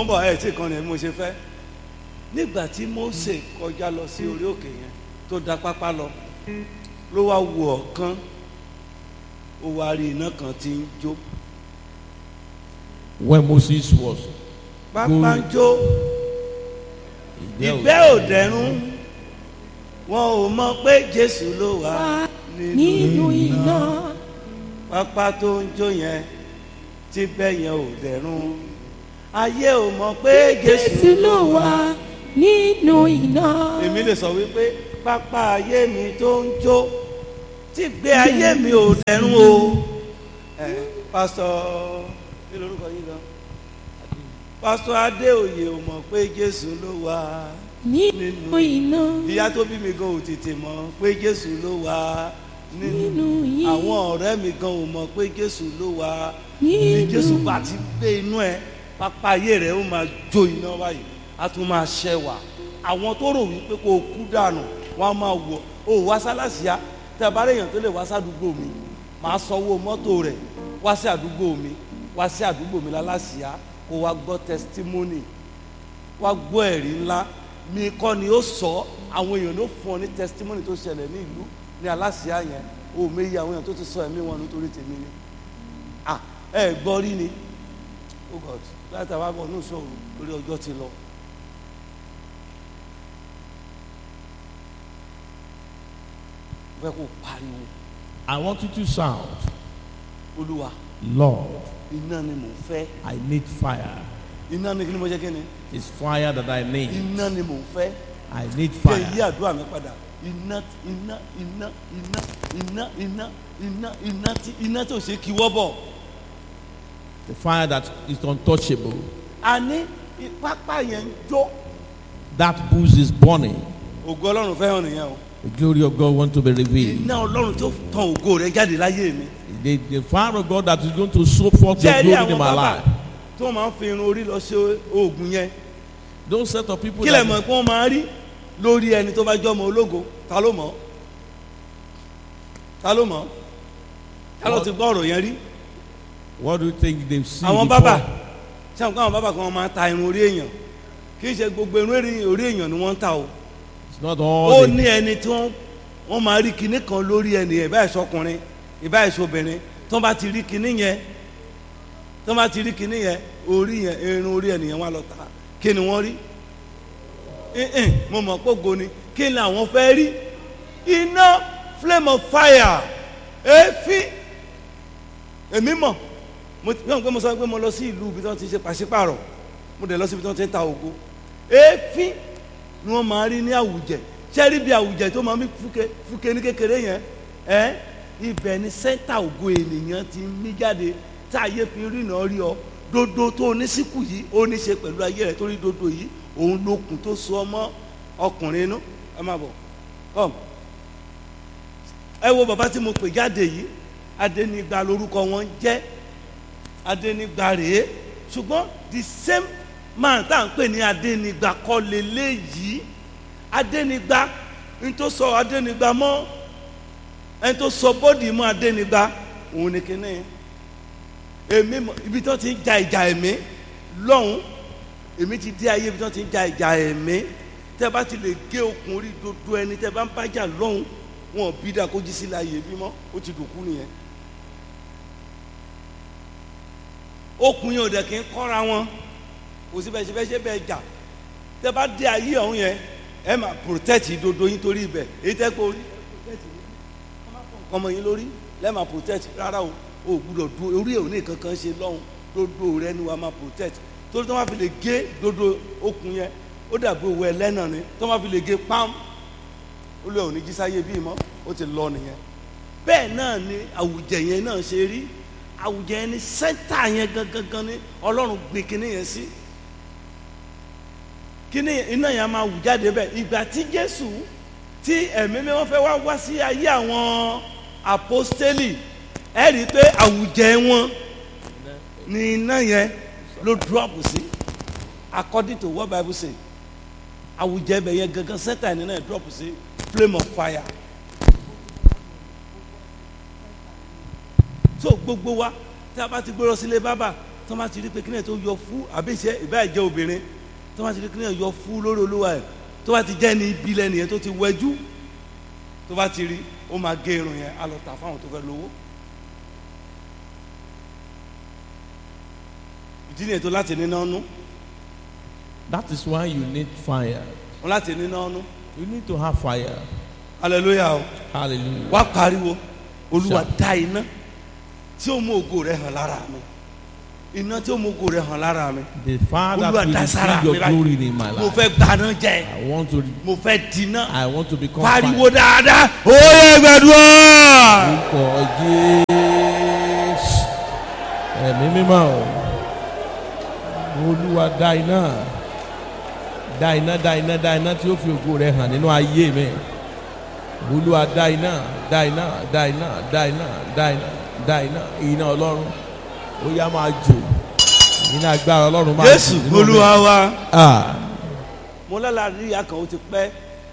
mo ń bọ̀ ẹ̀ tí kan ní mo ṣe fẹ́ nígbà tí Mósè kọjá lọ sí orí òkè yẹn tó da pápá lọ ló wá wo ọ̀kan ó wá rí iná kan tí ń jó When Moses was pápá ń jó there ìgbẹ́ ò dẹ̀rùn wọn ò mọ̀ pé Jésù ló wà nínú iná pápá tó ń jó yẹn tí bẹ́ẹ̀ yẹn ò dẹ̀rùn ayé ò mọ̀ pé Jésù Jésù ló wà nínú iná. èmi lè sọ wípé pápá ayé mi tó ń jó tí gbé ayé mi ò dẹ̀rùn o ẹ pásítọ̀ kí lorúkọ yín gan pásítọ̀ Adéoyè ò mọ̀ pé Jésù ló wà nínú iná ìyá tó bí mi gan ò tètè mọ̀ pé Jésù ló wà nínú nínú yìí àwọn ọ̀rẹ́ mi gan ò mọ̀ pé Jésù ló wà ní Jésù bá ti gbé inú ẹ pápá ayé rẹ ó máa jó iná báyìí á tún máa ṣẹwà àwọn tó rò wípé kó o kú dànù wọn á máa wọ o wá sálàsíà tẹ bá rèèyàn tó lè wá sádùúgbò mi màá sanwó mọ́tò rẹ̀ wá sí àdúgbò mi wá sí àdúgbò mi lálàsíà kó wá gbọ́ testimony wá gbọ́ ẹ̀rí ńlá mi kọ́ ni ó sọ àwọn èèyàn ló fún ọ ní testimony tó ṣẹlẹ̀ ní ìlú ní aláṣíà yẹn o méye àwọn èèyàn tó ti sọ ẹ̀mí wọn nítorí tèmi ni ah ẹ gbọ́ rí ni oh god láti àwọn àbọ̀ ní ìṣòro lórí ọjọ́ ti lọ. fẹ́ kó pariwo I want you to shout, olúwa Lord, iná ni mò ń fẹ́ I need fire. iná ni kí ni mo jẹ́ kí ni It's fire that I need. iná ni mò ń fẹ́ I need kẹ́ yí fire. àdúrà mi padà iná iná iná iná iná iná iná iná tí iná tí ò ṣe kí wọ́ bọ̀. The fire that is untouchable. a ní pápá yẹn ń jó That bush is burning. ògo ọlọ́run fẹ́ hàn nìyẹn o The glory of God want to be revealed. iná ọlọ́run tó tan ògo rẹ̀ jáde láyé mi. The, the fire of God that is going to show forth ṣé ẹ your rí glory in àwọn my bàbá life. tó máa ń fi irun orí lọ ṣe oògùn yẹn Those set of people kí lè that mọ̀ pé wọ́n máa rí lórí ẹni tó bá jẹ́ ọmọ ológo ta ló mọ̀ ta ló mọ̀ ta ló ti gbọ́ ọ̀rọ̀ yẹn rí what do you think they've seen àwọn before? bàbá ṣé àwọn bàbá kan máa ta irun orí èèyàn kì í ṣe gbogbo irun orí orí èèyàn ni wọ́n ń ta o It's not ó all the, ní ẹni tí wọ́n wọ́n máa rí kinní kan lórí ẹni ẹ̀ báyìí sọkùnrin ìbáyìí sọbìnrin tó bá ti rí kinní yẹn tó bá ti rí kinní yẹn orí yẹn irun orí ẹnìyẹn wà lọ ta kí ni wọ́n rí ẹ̀ẹ́n mo mọ̀ pé ògo ni kí ni àwọn fẹ́ rí iná flame of fire èéfín èmi mọ̀ mo ti yọ̀ pé mo sọ pé mo lọ sí ìlú ibi tí wọ́n ti ṣe pàṣípàrọ̀ mo dẹ̀ lọ sí ibi tí wọ́n ti ń ta ògo èéfín ni wọ́n máa rí ní àwùjẹ sẹ́rí bí àwùjẹ tó máa ń fúke fúke ní kékeré yẹn ẹ́ ibẹ̀ ni sẹ́ńtà ògo ènìyàn ti ń mí jáde tá ayé fi rìnà rí ọ dodo tó onísìkù yìí ó ní ṣe pẹ̀lú ayé rẹ̀ torí dodo yìí òun lókun tó so ọmọ ọkùnrin inú ẹ máa bọ̀ kọ́m ẹ wo bàbá tí mo pè jáde yìí adénígba lórúkọ wọn jẹ́ adénígba rèé ṣùgbọ́n the same man tá à ń pè ní adénígba kọ́ leléyìí adénígba n tó sọ adénígba mọ́ ẹni tó sọ bọ́dì mọ́ adénígba òun ni kíní èmi mọ̀ ibi tí wọ́n ti ń ja ìjà ẹ̀mí lọ́hùn èmi ti dé ayé ibi tí wọ́n ti ń ja ìjà ẹ̀mí tẹ́ bá ti lè gé okùn orí dodo ẹni tẹ́ bá ń bá jà lọ́hùn wọn bí dà kó jí sílẹ̀ ayé bímọ ó ti dòkú nìyẹn okùn yẹn ò dẹ̀ kí ń kọ́ra wọn kò sí bẹ́ẹ̀ ṣe bẹ́ẹ̀ ṣe bẹ́ẹ̀ jà tẹ́ bá dé ayé ọ̀hún yẹn ẹ máa protect dodo yín torí ibẹ̀ èyí tẹ́ kó rí ọmọ yín lórí lẹ́ẹ̀ máa protect rárá o o gbúdọ̀ du orí ẹ̀ ò ní kankan ṣe lọ́hùn dodo rẹ ni wàá máa protect torí tó máa fi lè gé dodo okùn yẹn ó dàbí owó ẹlẹ́nà ni tó máa fi lè gé pam ó lé òní jísáyé bíi mọ́ ó ti lọ nìyẹn bẹ́ẹ̀ náà ni àwùjẹ yẹn náà ṣe rí àwùjẹ yẹn ni sẹ́ńtà yẹn gangan ni ọlọ́run gbé kinní yẹn sí kíní iná yẹn máa wù jáde bẹ́ẹ̀ ìgbà tí jésù tí ẹ̀mí mi wọ́n fẹ́ wá wá sí ayé àwọn apostoli ẹ rí i pé àwùjẹ wọn ni iná yẹn ló drop sí according to what bible say àwùjẹ bẹ̀ yẹn gangan sẹ́ńtà yẹn náà drop sí flame of fire so gbogbo wa tí a bá ti gbé lọ sílé bábà tó bá ti rí pé kí ni ẹ̀ tó yọ fún àbí iṣẹ́ ìbáà jẹ́ obìnrin tó bá ti rí kí ni ẹ̀ yọ fún lórí olúwa ẹ̀ tó bá ti jẹ́ ní ibi lẹ́nu yẹn tó ti wẹjú tó bá ti rí ó máa gé irun yẹn á lọ tà fáwọn tó fẹ́ lówó. ìdí nìyẹn tó láti níná nú That is why you need fire. wọn láti níná nú You need to have fire. hallelujah o Hallelujah. wá pariwo olúwa Sure. dá iná tí ó mú ògo rẹ̀ hàn lára mi iná tí ó mú ògo rẹ̀ hàn lára mi The fire that olúwa will dá sára receive mi your glory báyìí in my mo life. fẹ́ gbaná jẹ I want to. mo fẹ́ dínà I want to become pariwo fire. dáadáa oyè gbẹdúrà Orúkọ Jésù. Ẹ̀mí mímọ́ o. Olúwa dá iná. Dá iná dá iná dá iná tí ó fi ògo rẹ̀ hàn nínú ayé mi. Olúwa dá iná dá iná dá iná dá iná dá iná dá iná iná Ọlọ́run. Ó yá máa jò. Iná agbára Ọlọ́run máa jò jésù nínú mi. olúwa wa Ah. mo lálàá rí ìyá kan ó ti pẹ́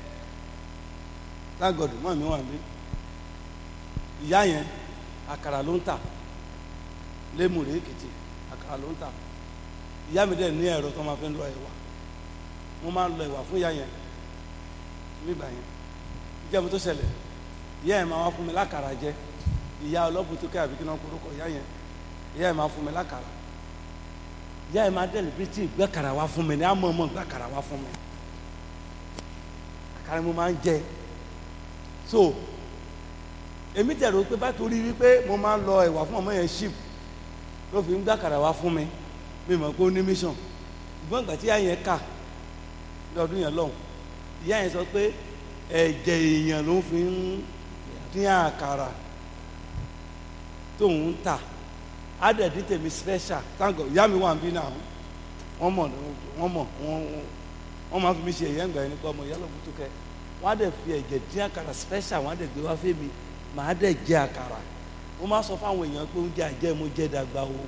lágọ̀dù mọ́ mi wà mí ìyá yẹn àkàrà ló ń tà lémùrè èkìtì àkàrà ló ń tà ìyá mi dẹ̀ ní ẹ̀rọ tó máa fi ń lọ ẹ̀wà mo máa ń lọ ẹ̀wà fún ìyá yẹn nígbà yẹn ìjẹ́ mi tó ṣẹlẹ̀ ìyá yẹn máa wá fún mi lákàrà jẹ ìyá ọlọ́bù tó kẹ́ àbí kí náà korúkọ ìyá yẹn ìyá yẹn máa fún mi lákàrà ìyá yẹn máa dẹ̀lẹ̀ bí tí ìgbẹ́kàrà wá fún mi ní àmọ́ ọmọ ìgbẹ́kàrà wá fún mi àkàrà mo máa ń jẹ so èmi tẹ̀ rò pé bá torí wípé mo máa ń lọ ẹ̀wà fún ọmọ yẹn ship ló fi ń gbẹ́kàrà wá fún mi mi mọ̀ pé ó ní mission ìgbọ́n ìgbà tí ìyá yẹn kà lọ́dún yẹn lọ́hùn ìyá yẹn sọ pé ẹ̀jẹ̀ èèyàn ló fi ń dín àkàrà tóun ń tà adẹ̀dí tèmi special thank God ìyá mi wà ń bí náà wọ́n mọ̀ wọ́n mọ̀ wọ́n wọ́n máa fi mi ṣe ẹ̀yẹ́ ǹgbà yẹn nípa ọmọ ìyá lọ́gbọ́n tó kẹ́ wọ́n á dẹ̀ fi ẹ̀jẹ̀ dín àkàrà special wọ́n á dẹ̀ gbé wá fún mi màá dẹ̀ jẹ àkàrà mo máa sọ fáwọn èèyàn pé oúnjẹ àjẹ́ mo jẹ́ dàgbà o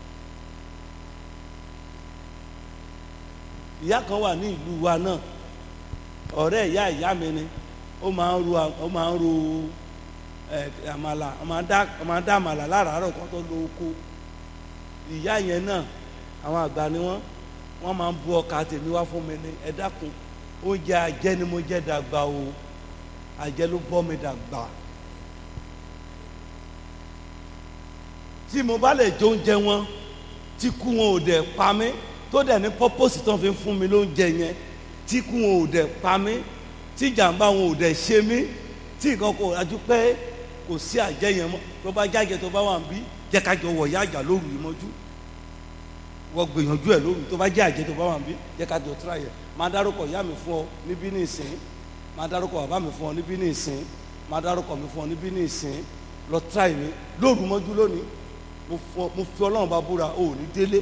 ìyá kan wà ní ìlú wa náà ọ̀rẹ́ ìyá ìyá mi ni ó máa ń ro ó máa ń ro ẹ àmàlà ó máa ń dá ó máa ń dá àmàlà láràárọ̀ kan tó lo oko ìyá yẹn náà àwọn àgbà ni wọ́n wọ́n máa ń bu ọkà tèmi wá fún mi ní ẹ dákun oúnjẹ àjẹ́ ni mo jẹ́ dàgbà o àjẹ́ ló bọ́ mi dàgbà tí mo bá lè jẹ oúnjẹ wọn tí kú wọn ò dẹ̀ pa mí tó dẹ̀ ní pọ́pọ́sì tó ń fi fún mi lóúnjẹ yẹn tí kú wọn ò dẹ̀ pa mí tí jàǹbá wọn ò dẹ̀ ṣe mí tí nǹkan kò rájú pé kò sí àjẹ́ yẹn mọ́ tó bá jáde tó bá wà ń bí jẹ́ ká jọ wọ̀ yá àjà lóru yìí mọ́jú wọ́n gbìyànjú ẹ̀ lóru tó bá jẹ́ àjẹ́ tó bá wà ń bí jẹ́ ká jọ tíra yẹ máa dárúkọ ìyá mi fún ọ níbí ní ìsìn máa dárúkọ bàbá mi fún ọ níbí ní ìsìn máa dárúkọ mi fún ọ níbí ní ìsìn lọ tíra yìí mi lóru mọ́jú lónìí mo fọ- mo fi ọlọ́run bá búra ò ní délé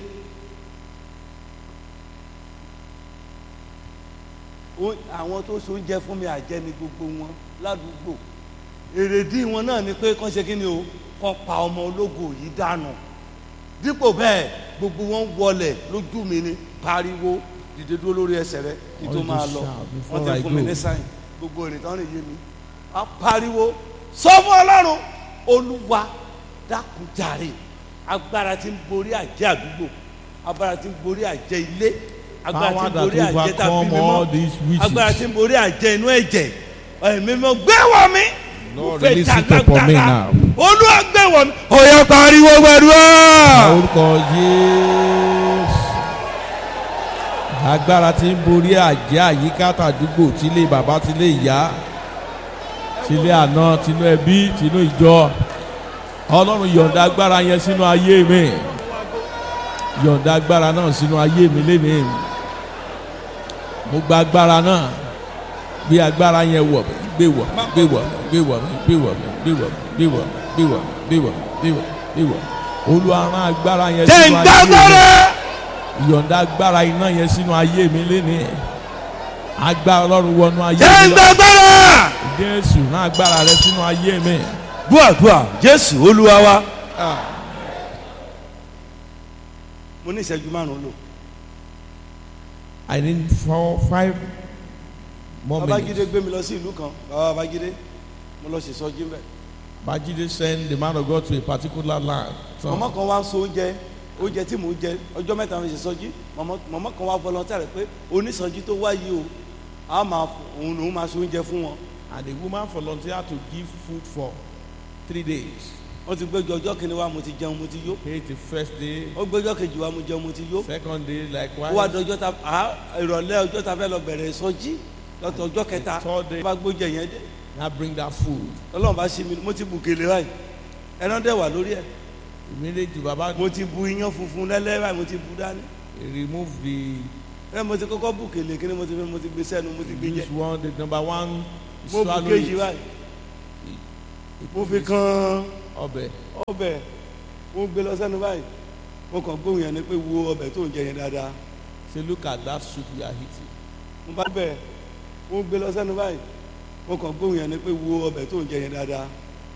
Ó- àwọn tó so oúnjẹ fún mi àjẹ́ ni gbogbo wọn ládùúgbò èrèdí wọn náà ni pé kán ṣe kí ni o kán pa ọmọ ológo yìí dànù dípò bẹ́ẹ̀ gbogbo wọn wọlẹ̀ lójú mi ni pariwo dìde dúró lórí ẹsẹ̀ rẹ kí tó All máa this lọ shout before wọ́n ti I fún mi go. ní sáyìn gbogbo ìrìn tán rìn yé mi a pariwo sọ fún ọlọ́run olúwa dákújàre agbára tí ń borí àjẹ́ àdúgbò agbára tí ń borí àjẹ́ ilé agbára tí Power ń that borí àjẹ́ tàbí overcome all mímọ́ these witches. agbára tí ń borí àjẹ́ inú ẹ̀jẹ̀ ẹ̀mí mọ́ gbé wọ̀ mí mo Lord, fẹ́ release it dàgbà upon me gbàrà now. olúwa gbé wọ̀ mí ọ̀yà pariwo gbàdúrà. orúkọ Jésù agbára tí ń borí àjẹ́ àyíká tàdúgbò tílé bàbá tílé ìyá tílé àná tínú ẹbí tínú ìjọ ọlọ́run yọ̀ǹda agbára yẹn sínú ayé mi yọ̀ǹda agbára náà sínú ayé mi lénìí mo gba agbára náà gbé agbára yẹn wọ̀ mí gbé wọ̀ mí gbé wọ̀ mí gbé wọ̀ mí gbé wọ̀ mí gbé wọ̀ mí gbé wọ̀ mí gbé wọ̀ mí gbé wọ̀ mí gbé wọ̀ mí gbé wọ̀ mí olúwa rán agbára yẹn jẹ́ sínú ayé mi ìgbàgbọ́rẹ́. ìyọ̀ǹda agbára iná yẹn sínú ayé mi lénìí agbára ọlọ́run wọnú ayé jẹ́ mi lọ ìgbàgbọ́rẹ́. jésù rán agbára rẹ sínú ayé mi. gbọ́dọ̀ jésù olúwa wa. mo ní ìṣẹ́jú márùn-ún lò. I need four five more babájídé minutes. gbé mi lọ sí ìlú kan bàbá babájídé mo lọ ṣe sọjí mbẹ. Bajide send the man of God to a particular land. So, mọ̀mọ́ kan wá ń so oúnjẹ oúnjẹ tí mò ń jẹ ọjọ́ mẹ́ta mo ṣe sọjí mọ̀mọ́ mọ̀mọ́ kan wá volunteer rẹ̀ pé onísọjí tó wáyé o a máa f- òun lòún máa ṣe oúnjẹ fún wọn And the woman volunteered to give food for three days. wọ́n ti gbẹ́jọ ọjọ́ kìíní wa mo ti jẹun mo ti yó Okay, the first day, ó gbẹ́jọ́ kejì wa mo jẹun mo ti yó second day, ó wá likewise. dọjọ́ ta à ìrọ̀lẹ́ ọjọ́ ta fẹ́ lọ bẹ̀rẹ̀ sọjí lọ́tọ̀ ọjọ́ kẹta Third day. wọ́n bá gbóúnjẹ yẹn dé Now bring that food. ọlọ́run bá ṣe mi mo ti bù kele báyìí ẹran dẹ̀ wà lórí ẹ̀ Immediately, Baba mo ti bu iyán funfun lẹ́lẹ́ báyìí mo ti bu dání remove the ẹ mo ti kọ́kọ́ bù kele kí ni mo ti fi mo ti gbé sẹ́nu mo ti gbé jẹ this one, the number one, mo bu swallow kejì it. báyìí mo fi kan Ọbẹ̀. ọbẹ̀ mo gbé lọ sẹ́nu báyìí mo kàn gbóhùn yẹn ni pé wo ọbẹ̀ tó ń jẹ yẹn dáadáa Say, look at that soup you are eating. mo bá bẹ̀ mo gbé lọ sẹ́nu báyìí mo kàn gbóhùn yẹn ni pé wo ọbẹ̀ tó ń jẹ yẹn dáadáa